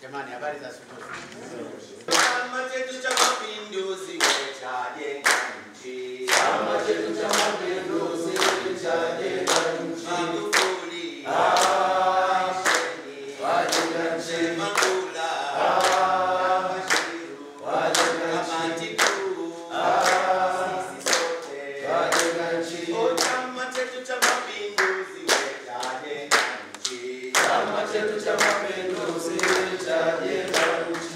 Jamani, habari za asubuhi. Chama chetu cha Mapinduzi chajenga nchi. Chama chetu cha Mapinduzi chajenga nchi. Magufuli aisheni. Wajenga nchi. Magula Bashiru Wajenga nchi. kamati kuu sisi sote Wajenga nchi. Oh, chama chetu cha Mapinduzi chajenga nchi. Chama chetu cha Mapinduzi chajenga nchi.